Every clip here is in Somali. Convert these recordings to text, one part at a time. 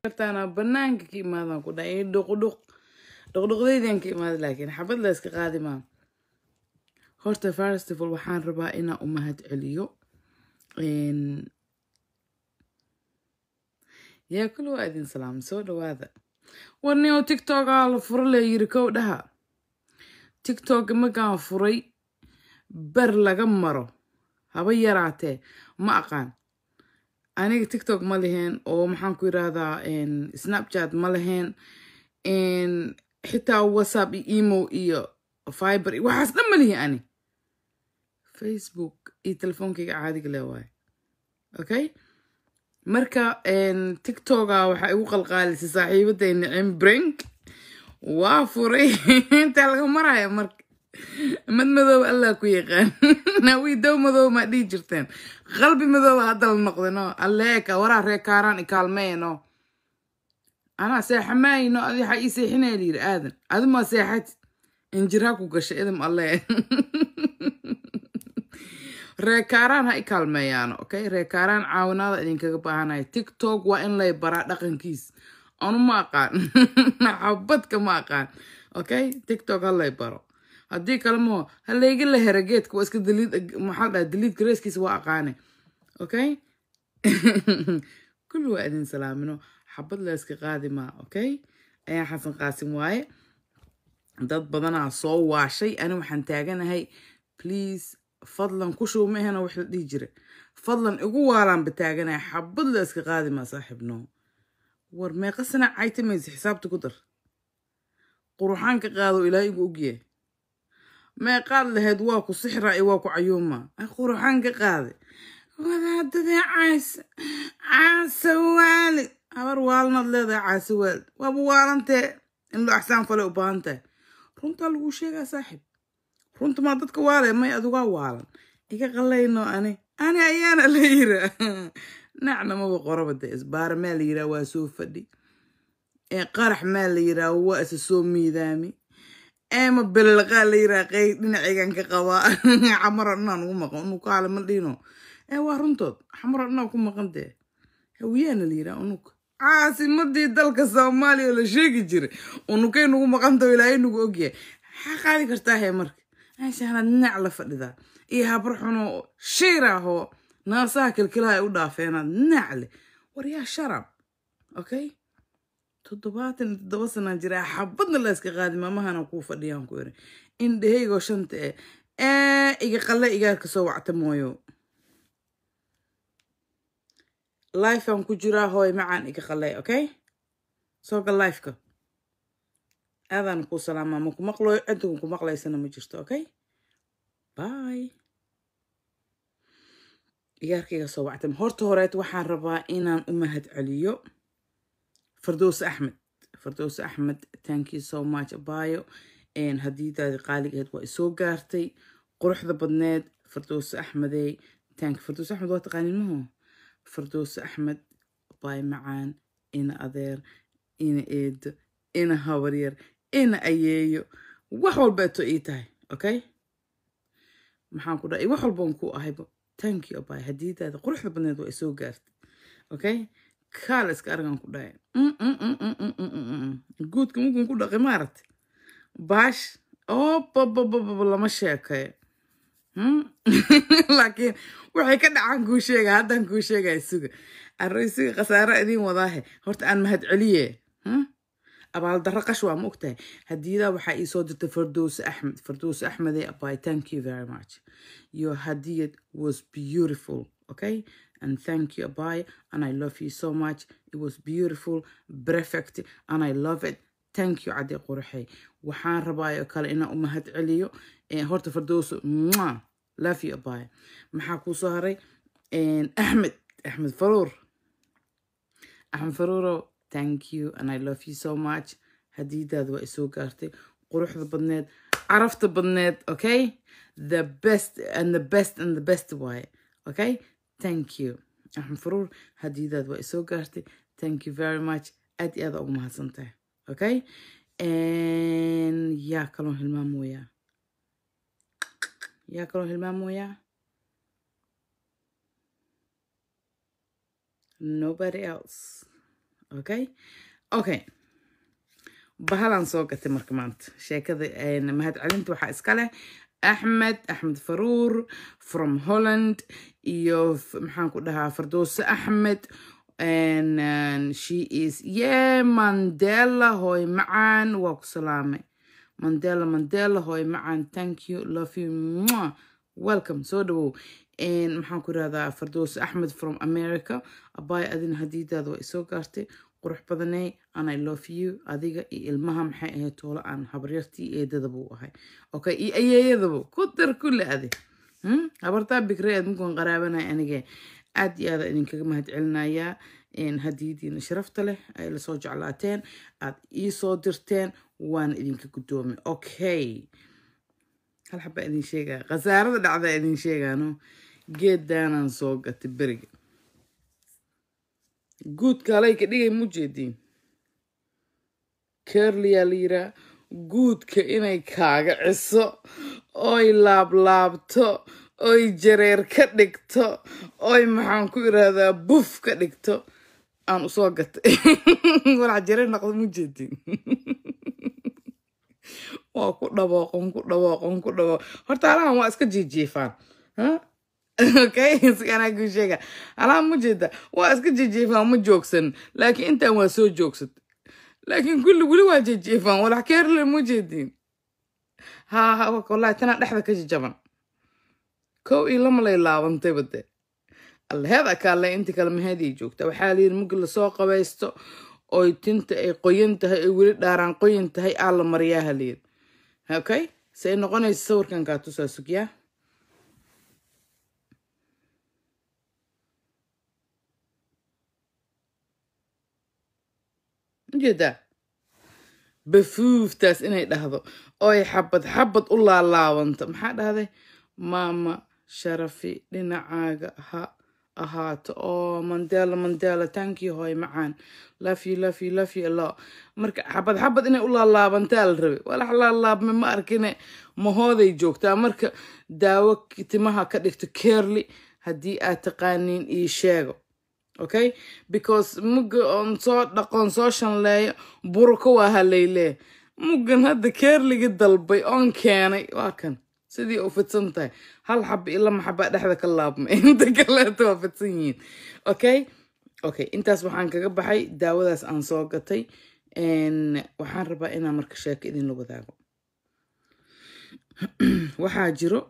kartaana banaanka ka imaadaan ku dhahay dhuqdhuq dhuqdhuqdaydan ka imaada laakiin xabad la iska qaadi maa horta festival waxaan rabaa inaan u mahad celiyo yaa kula waa idin salaam soo dhawaada warni oo tiktokaa la furo lee yiri kow dhaha tiktok imakaan furay ber laga maro haba yaraatee ma aqaan aniga tiktok ma leheen oo maxaan ku yirahdaa snapchat ma leheen xitaa whatsapp iyo emo iyo fiber iyo waxaas dhan ma lihi ani facebook iyo telefoonkayga caadiga le waaye okay marka tiktoka waxaa igu qalqaalisay saaxiibaday nicim brink waa furay intaa laga maraya marka mad madooba allah ku yaqaan nawii dow madooba maa dhihi jirteen qalbi madooba hadda la noqdeno alleeka waraa reekaaraan ikaalmeeno anaa seexamaayno adi waxaa ii seexinaya layiri aadan adimaa seexati injiraa ku gashay idam alle reekaaraan ha i kaalmeeyaano okay reekaaraan caawinaada idinkaga baahanaya tiktok waa in lay baraa dhaqankiis anu ma aqaan xabadka ma aqaan okay tiktok ha lay baro haddii kale maho ha layga la hera geedka waa iska daliid maxaa dhaha daliid gareeskiisa waa aqaane okay kulli waa idin salaamino xabad la iska qaadi maa okay ayaa xasan qaasim waaye dad badanaa soo waashay ani waxaan taaganahay please fadlan ku shuw ma ahena wax la dhihi jira fadlan igu waalaanba taaganaya xabad la iska qaadi maa saaxiibno war meeqa sana caytamaysa xisaabta ku dar quruxaan ka qaado ilaa igu ogyahay meeqaad lahayd waa ku sixra iyo waa ku cayuuma quruxaan ka qaade wadaadadee caasa caasa waalid habar waalinaad leedahay caasa waalid waaba waalantee in loo axsaan fale u baahan tahay runtaa laguu sheegaa saaxiib runta maa dadka waale may adugaa waalan iga qalayno ani ani ayaana la yiraa nacna maba qoraba de isbaara maa la yiraa waa soo fadhi ee qarax maa la yiraa waa isa soo miidaami eema belelaqaa la yiraa qey dhinacaygan ka qabaa xamaro dhanaan ugu maqan unu kaale ma dhino ee waa runtood xamaro dhanaa ku maqan dee hawiyaana la yiraa unug caasimadii dalka soomaaliya oo la sheegi jiray unugay nugu maqantaho ilaahay nugu ogyahay maxaa qaadi kartaa hee marka meeshaanaad dhinac la fadhidaa iyo habar xunoo shiir ahoo naasaha kilkilaha ay u dhaafeenaad dhinac leh war yaa sharab okay toddobaatan iyo toddoba sanaan jiraa xabadna la iska qaadi maamahana kuu fadhiyaan ku iri indhahaygoo shanta eh ee iga qalle igaarka soo wacta mooyo lifean ku jiraa hooy macaan iga qaley okay soo gal lifeka aadaan kuu salaamaa ma ku maqlayo ciddigun ku maqlaysana ma jirto okay bye igaarkayga soo wactam horta horeed waxaan rabaa inaan u mahad celiyo fardows axmed fardows axmed thank you so much abayo hadiidaadi qaaligeed waa isoo gaartay quruxda badneed fardows axmedey thank fardows axmed waa taqaanin maho fardows axmed baay macaan ina adeer ina eedo ina habaryar ina ayeeyo wax walbeeto ii tahay okay maxaan ku dhahay wax walban ku ahayba thank you abay hadiidaada quruxda badneed waa isoo gaartay okay kaala iska argan ku dhahay guudka mukun ku dhaqay maaragtay baash oobabababa lama sheekayo laakiin waxay ka dhacaan kuu sheega haddaan kuu sheegaya suga arroysiga khasaaro idiin wadaahe horta aan mahad celiye abaaldarro qash waa ma ogtahay hadiyadaa waxaa ii soo dirtay fardouse axmed fardouse axmedey abay thank you very much your hadiyad was beautiful okay and thank you abay and i love you so much it was beautiful perfect and i love it thank you cadde qurxey waxaan rabaayo kale inaan u mahad celiyo horta fardouse mwah love you abay maxaa kuu soo haray axmed axmed faruur axmed faruuro thank you and i love you so much hadiidaada waa isoo gaartay quruxda badneed carafta badneed okay the best and the best and the best waaye okay thank you axmed faruur hadiidaada waa isoo gaartay thank you very much aad iyo aada ugu mahadsan tahay okay yaa kaloo hilmaamoyaa yaa kaloo hilmaamoyaa nobody else okay okay bahalaan soo gatay marka maanta sheekada mahadcelinta waxaa iska leh axmed axmed faruur from holland iyo maxaan ku dhahaa fardooso axmed and, and she is yeah mandela hoy macaan waa ku salaamay mandela mandela hoy macaan thank you love you Mwah. welcome soo dhawow maxaan ku irahdaa fardooso axmed from america abaay adina hadiidaada waa isoo gaartay qurux badaney and i love you adiga iyo ilmaha maxay ahayd toolo aan habaryartii eedadabuu ahay okay iyo ayeeyadaba ku dar kulle adi habartaa bikre aad mukuan qaraabanay anige aad iyo aada idinkaga mahadcelinayaa hadiidiina sharafta leh ay lasoo jeclaateen aad ii soo dirteen waana idinka guddoomay okay hal xabaa idin sheegaa khasaarada dhacdaa idin sheegaano geeddaanaan soo gatay beriga guudka halayka dhigay mu jeediin kerliyaa la yiraa guudka inay kaaga ciso oy laablaabto oy jareer ka dhigto oy maxaan ku irahdaa buf ka dhigto aan usoo gatay walax jareer noqdo mu jeediin waa ku dhawooqon ku dhawooqon ku dhawooq horta halahan waa iska jiijiifaan okay siganaa kuu sheega halahan ma jeeda waa iska jiijiifaan ma joogsan laakiin intaan waa soo joogsat laakiin kulli weli waa jiijiifaan walax keerle ma jeediin ha ha wallahi tanaa dhexda ka jajaban kow iyo lama lay laabantay bade allaheeda kaale inta kale maheeday joogta waxaa layidhi marki lasoo qabaysto oy tinta ay qoyan tahay ay weli dhaaraan qoyan tahay aa la mariyaaha layidhi okay say noqonaysa sawirkan kaa tusaa sugyaa ujeedaa bafuuftaas inay dhahdo oy xabad xabad u laalaabanto maxaa dhahday maama sharafi dhinacaaga ha ahaato oo mandela mandela tankii hooy macaan lafyi lafyi lafyi lo marka xabad xabad inay u laalaabantaa la rabay walax laalaabme ma arkine mahooday joogtaa marka daawo timaha ka dhigto kerli haddii aad taqaaniin ii sheego okay because mugga oon soo dhaqoon soo shanleeyo buruka waa haleylee muggan hadda keerligi dalbay oon keenay waa kan sidii u fidsan tahay hal xaba iyo lama xabaa dhexda ka laabmay inta kaleeto waa fidsan yihiin okay okay intaas waxaan kaga baxay daawadaas aan soo gatay waxaan rabaa inaan marka sheeko idinla wadaago waxaa jiro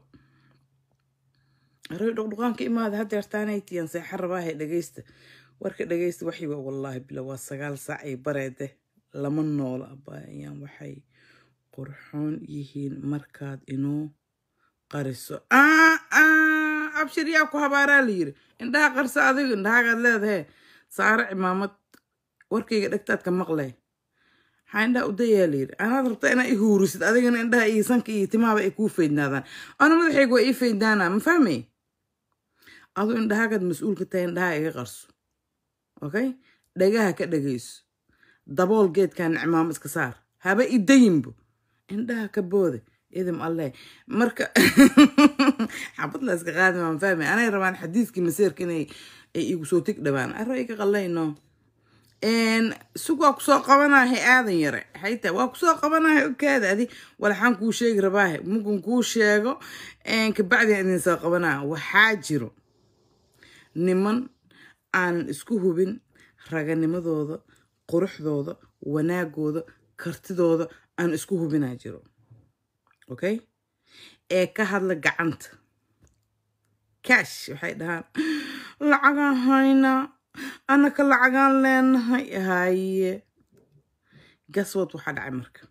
aroy dhuqdhuqaanka imaada hadeertaanaytiyan seexa rabaahe dhegeysta warka dhegeysta waxiwa wallaahi bila waa sagaal saac ay bareede lama noola abaayaan waxay qurxoon yihiin markaad inuu qariso abshir yaa ku habaaraa la yiri indhaha qarso adigu indhahaagaad leedahe saare cimaamad warkayga dhegtaadka maqlay maxaa indhaha udayaa la yiri anaad rabtaa inaa i huurisid adigana indhaha iyo sanka iyo timahaba ay kuu faydnaadaan ana madaxayga waa ii faydnaanaa ma fahmay adu indhahaagaad mas-uul ka tahay indhaha iga qarso okay dhagaha ka dhagayso dabool geedkan cimaamo iska saar haba idayinbo indhaha ka boode idim alleh marka xabad la iska qaadi maan fahmay anay rabaan xadiiskii maseerka inay ay igu soo tig dhawaan arro iga qallayno sug waa kusoo qabanahay aadan yare xayta waa kusoo qabanahay okaada adi walaxaan kuu sheegi rabaahe mugun kuu sheego kabacdian idin soo qabanaa waxaa jiro niman aanan isku hubin raganimadooda quruxdooda wanaagooda kartidooda aan isku hubinaa jiro okay ee ka hadla gacanta cash waxay dhahaan lacagaan haynaa annaka lacagaan leenahay haye gaswad waxaa dhacay marka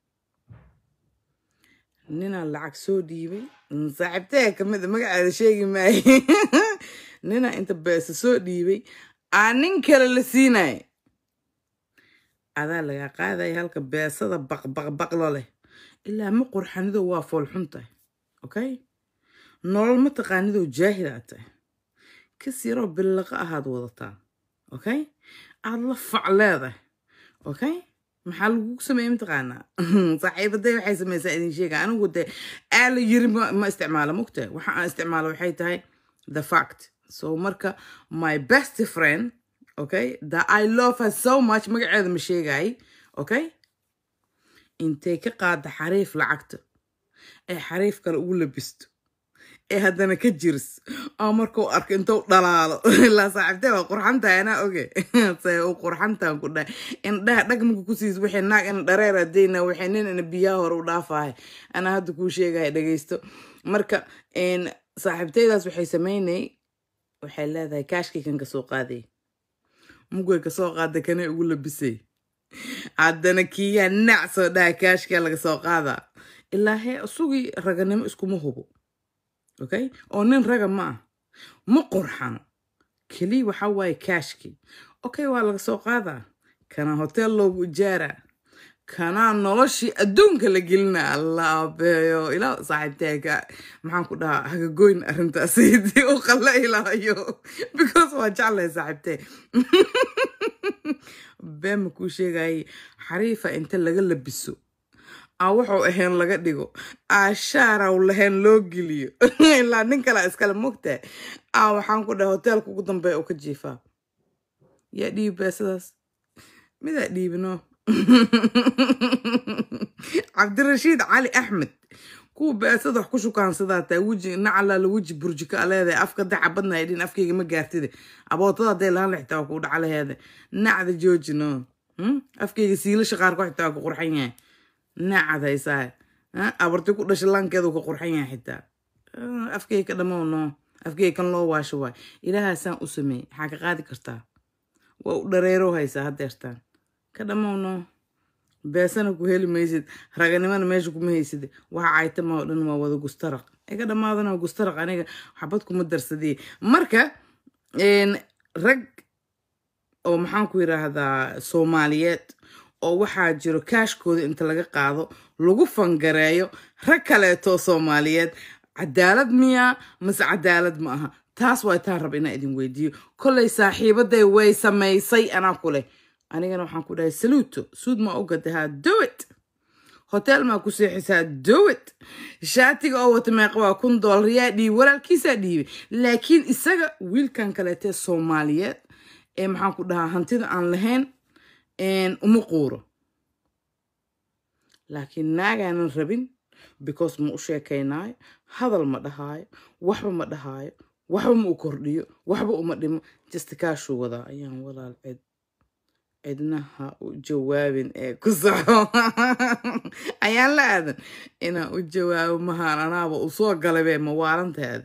ninaa lacag soo dhiibay saaxiibtee kamida magaceeda sheegi maaye ninaa inta beesa soo dhiibay aa nin kale la siinaya adaa lagaa qaadaya halka beesada baqbaqbaqlo leh ilaa ma qurxanidoo waa foolxun tahay okay nolol ma taqaanidoo jaahil aad tahay kas yaroo billaqa ahaad wadataa okay aad la fac leedahay okay maxaa lagugu sameeye mataqaanaa saaxiibaday waxay samaysaa idin sheega anigu de aa la yiri ma isticmaalo mogta waxa aan isticmaalo waxay tahay the fact so marka my best friend okay that i love her so much magaceeda ma sheegay okay intay ka qaada xariif lacagta ee xariif kale ugu labisto ee haddana ka jiris oo markuu arko intuu dhalaalo ilaa saaxiibtee waa qurxantahay anaa oge se u qurxantaan ku dhahay indhaha dhagmaku ku siis wixii naag ina dhareer adeyna wixii nin ina biyaha hore u dhaafahay anaa hadda kuu sheegaya dhegeysto marka saaxiibteydaas waxay sameynay waxay leedahay kaashkii kan kasoo qaaday mugay kasoo qaada kanay ugu labisay haddana kiyaa nac soo dhaha kaashkaa laga soo qaadaa ilaa hee sugii raganimo iskuma hubo okay oo nin raga ma ah ma qurxano keliya waxa waaye kaashkii okay waa laga soo qaadaa kana hotel loogu ijaaraa kanaa noloshii adduunka la gelina allah abeeyo ilaa saaxiibteeka maxaan ku dhahaa hagagoyn arrintaasdii u qalla ilaayo because waa jeclahay saaxiibtee beema kuu sheegayay xariifa inta laga labiso aa wuxuu ahayn laga dhigo aa shaaraw lahayn loo geliyo ilaa nin kala iskale mogtahay aa waxaan ku dhahay hoteelka ugu dambeeya oo ka jiifaa yaa dhiibi beesadaas midaa dhiibino cabdirashiid cali axmed kuwa beesada wax ku shukaansadaa taa weji nacalaala weji burjika leedahay afka daca badna ay dhin afkayga ma gaartide abootada hadday lahaan xitaa waa kuu dhaca laheeda nacda joojino afkayga siilasha qaarko xitaa waa ku qurxan yahay nacad haysaa abarti ku dhasha laankeedu ka qurxan yahay xitaa afkayga ka dhamow no afkayga kan loo waasho waay ilaahaasaan u sameeyey maxaa ka qaadi kartaa waa u dhareero haysaa haddeertaan ka dhamow no beesana ku heli maysid raganimana meesha kuma haysid waxa caytama oo dhan waa wada gustaraq iga dhammaadana gustaraq aniga xabad kuma darsadiye marka rag oo maxaan ku yiraahdaa soomaaliyeed oo waxaa jiro kaashkooda inta laga qaado lagu fangareeyo rag kaleetoo soomaaliyeed cadaalad miyaa mase cadaalad ma aha taas waa taan raba inaa idin weydiiyo kollay saaxiibaday way samaysay anaa ku leh anigana waxaan ku dhahay saluuto suud maa u gadahaa dowit hotel maa ku seexisaa dowit shaatiga oo wata meeqa waa kun doolar yaa dhiibi walaalkiisaa dhiibay laakiin isaga wiilkan kaleetee soomaaliyeed ee maxaan ku dhahaa hantida aan lahayn uma quuro laakiin naagaanan rabin because ma u sheekaynaayo hadal ma dhahaayo waxba ma dhahaayo waxba ma u kordhiyo waxba uma dhimo jastikaashuu wadaa ayaan walaal cid cidnaha u jawaabin ee ku soco ayaan la aadan inaan u jawaabo mahaan anaaba u soo galabe mawaalantaadi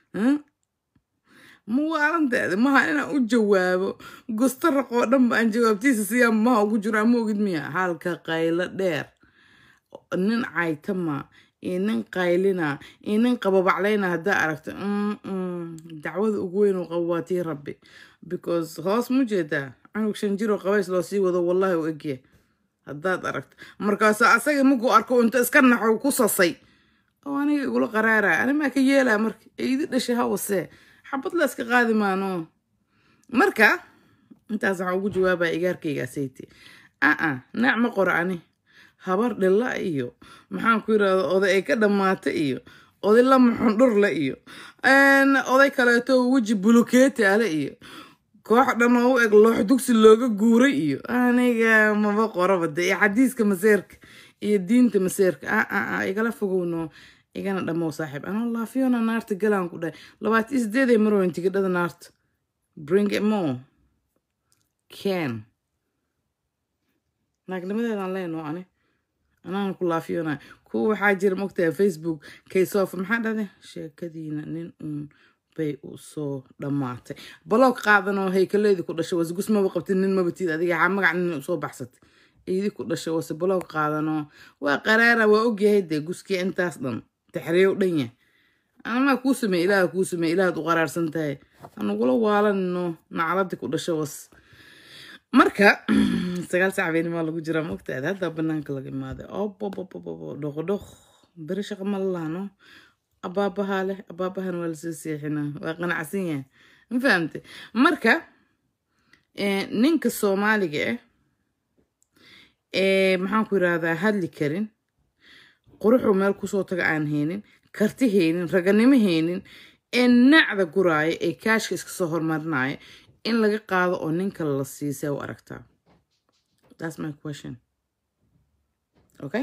mawaalantaadi mahaan inaan u jawaabo gustaraqoo dhan ba aan jawaabtiisa siyaa maha ugu jiro ama ogid miya halka qaylo dheer nin caytama iyo nin qaylina iyo nin qababaclayna haddaa aragto dacwada ugu weyn uu qabo waa tii rabbi because hoos mu jeedaa cunug shan jiroo qabays loo sii wado wallahi u egya haddaad aragto markaasu asaga markuu arko inta iska naxo ku sasay oo aniga igula qaraaraya ani maa ka yeelaa marka eidi dhashay hawasee xabad la iska qaadi maano marka intaas waxaan ugu jawaabaya igaarkaygaasayte aa naac ma qoro ani habar dhilla iyo maxaan ku yirahda oday ay ka dhammaata iyo oday lama xundhurle iyo oday kaleeto weji bulukeeti ale iyo koox dhan oo u eg loox dugsi looga guuray iyo aniga maba qoraba de iyo xadiiska maseerka iyo diinta maseerka aa igala fogowno igana dhamow saaxiib anoo laafiyona naarta galaan ku dhahay labaatan sideeday marweyn tigidhada naarta bring it more can naagnimadeedaan leenoo ani anaana ku laafiyona kuwa waxaa jira mogtahay facebook kaysofa maxaa dhahday sheekadiina nin uun bay u soo dhammaatay baloog qaadanoo haykaleedii ku dhashay wase gus maba qabtid nin mabatid adiga xaa magac nin usoo baxsatay iidi ku dhashay wase baloog qaadanoo waa qaraara waa ogyahay dee guskii intaas dhan taxriyow dhan yahay anamaa kuu sameey ilaaha kuu sameey ilaahaad u qaraarsan tahay anugula waalanino nacladii ku dhashay was marka sagaal sac beenimaa lagu jiraa mogtaad haddaa banaanka laga imaaday obobobobobo dhoqodhoq beri shaqa ma lalahno abaabahaa leh abaabahan waa lasoo seexinaa waa qanacsan yahay ma fahamte marka ninka soomaaliga ah ee maxaan ku yirahdaa hadli karin quruxuu meel kusoo taga aan haynin karti haynin raganimo haynin ee nacda guraaya ee kaashka iska soo hormarinaya in laga qaado oo nin kale la siisay u aragtaa that's my question okay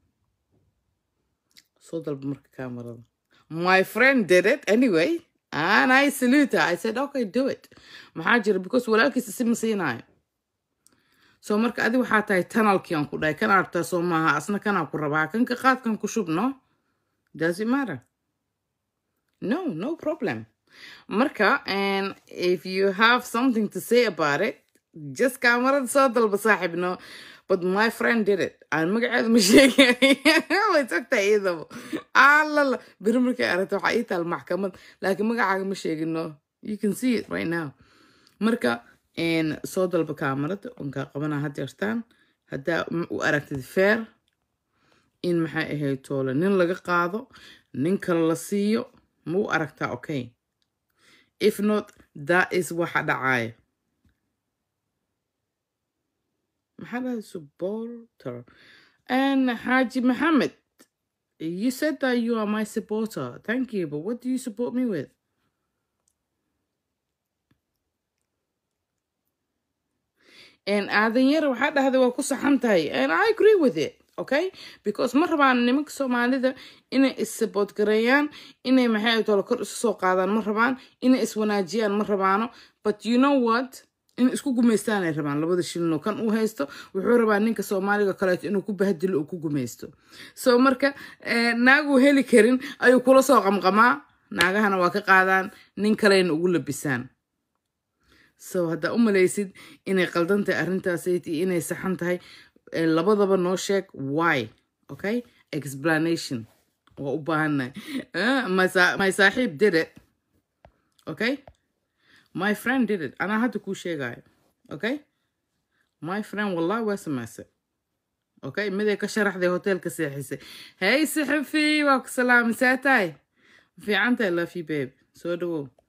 soo dalba marka kaamarada my friend did it anyway and i salute her i said okay do it maxaa jira because walaalkiisa si ma siinayo so marka adi waxaa tahay tanalkii aan ku dhahay kan arabtaa soo maaha asna kanaa ku rabaa kanka qaadkan ku shub no does it matter no no problem marka and if you have something to say about it just kaamarada soo dalba saaxib no but my friend did it aan magaceeda ma sheegay way tagtaa iyadaba alala beri markay aragta waxaa ii taal maxkamad laakiin magacaaga ma sheegin no you can see it right now marka soo dalba kaamarada onkaa qabanaa had jeertaan haddaa u aragtid feer in maxay ahayd toole nin laga qaado nin kale la siiyo ma u aragtaa okay if not that is waxa dhacaya maxaa dhahay supporter and Haji Mohammed you said that you are my supporter thank you but what do you support me with and aadanyara waxaa dhahday waa ku saxan tahay and i agree with it okay because ma rabaan nimanka soomaalida inay is-support gareeyaan inay maxay tolo kor isu soo qaadaan ma rabaan inay iswanaajiyaan ma rabaano but you know what in isku gumaystaan ay rabaan labada shilino kan uu haysto wuxuu rabaa ninka soomaaliga kaleeto inuu ku bahdilo uu ku gumaysto so marka naaguu heli karin ayuu kula soo qamqamaa naagahana waa ka qaadaan nin kalena ugu labisaan so haddaa u malaysid inay qaldan tahay arrintaasayt iyo inay saxan tahay labadaba noo sheeg why okay explanation waa u baahannahay my saaxiib did it okay my friend did it anaa hadda kuu sheegayo okay my friend wallahi waa samaysay okay miday ka sharaxday hoteelka seexisay hey saxafi waa ku salaamisaa tahay fiicantahay lafi babe soo dhawow